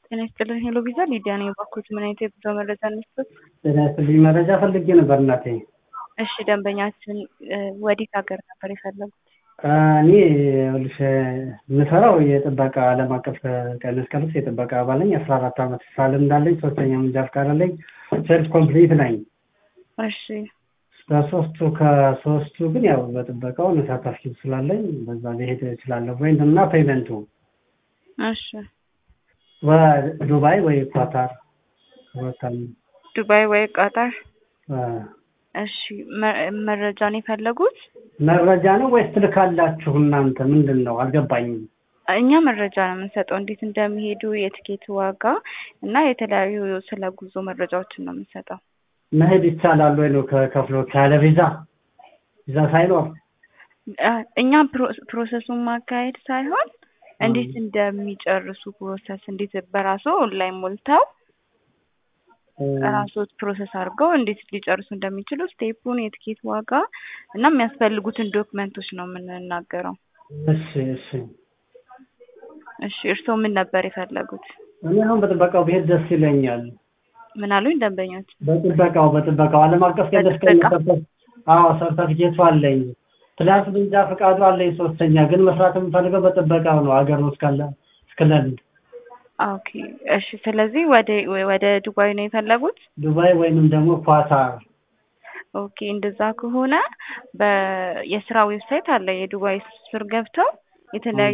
ጤና ይስጥልኝ ሄሎ ቪዛ ሊዲያ ነኝ። እባክዎት ምን አይነት የጉዞ መረጃ እንስጠት? ጤና ይስጥልኝ መረጃ ፈልጌ ነበር እናቴ። እሺ ደንበኛችን ወዴት ሀገር ነበር የፈለጉት? እኔ ይኸውልሽ የምሰራው የጥበቃ ዓለም አቀፍ ቀይ መስቀል ውስጥ የጥበቃ አባል ነኝ። አስራ አራት ዓመት ስራ ልምድ አለኝ። ሶስተኛ መንጃ ፈቃድ አለኝ። ሴልፍ ኮምፕሊት ነኝ። እሺ በሶስቱ ከሶስቱ ግን ያው በጥበቃው መሳተፍ ስላለኝ በዛ ሊሄድ እችላለሁ። ወይም እና ፔመንቱ እሺ ዱባይ ወይ ኳታር ወታል ዱባይ ወይ ቃጣር እሺ መረጃን የፈለጉት መረጃ ነው ወይስ ትልካላችሁ እናንተ? ምንድን ነው አልገባኝም። እኛ መረጃ ነው የምንሰጠው፣ እንዴት እንደሚሄዱ የትኬት ዋጋ እና የተለያዩ ስለ ጉዞ መረጃዎችን ነው የምንሰጠው። መሄድ ይቻላል ወይ ነው ከከፍሎ ካለ ቪዛ ቪዛ ሳይኖር እኛ ፕሮሰሱን ማካሄድ ሳይሆን እንዴት እንደሚጨርሱ ፕሮሰስ እንዴት በራሱ ኦንላይን ሞልተው ራሶት ፕሮሰስ አድርገው እንዴት ሊጨርሱ እንደሚችሉ ስቴፑን፣ የትኬት ዋጋ እና የሚያስፈልጉትን ዶክመንቶች ነው የምንናገረው። እሺ እሺ እሺ እርስዎ ምን ነበር የፈለጉት? እኔ አሁን በጥበቃው ብሄድ ደስ ይለኛል። ምን አሉኝ ደንበኞች? በጥበቃው በጥበቃው ዓለም አቀፍ ቀደስ አዎ ሰርተፊኬቱ አለኝ ፕላስ መንጃ ፈቃዱ አለኝ። ሶስተኛ ግን መስራት የምፈልገው በጥበቃው ነው ሀገር ውስጥ ካለ እስክለንድ ኦኬ እሺ። ስለዚህ ወደ ወደ ዱባይ ነው የፈለጉት? ዱባይ ወይንም ደግሞ ኳታር። ኦኬ እንደዛ ከሆነ በየስራ ዌብሳይት አለ የዱባይ ስር ገብተው የተለያዩ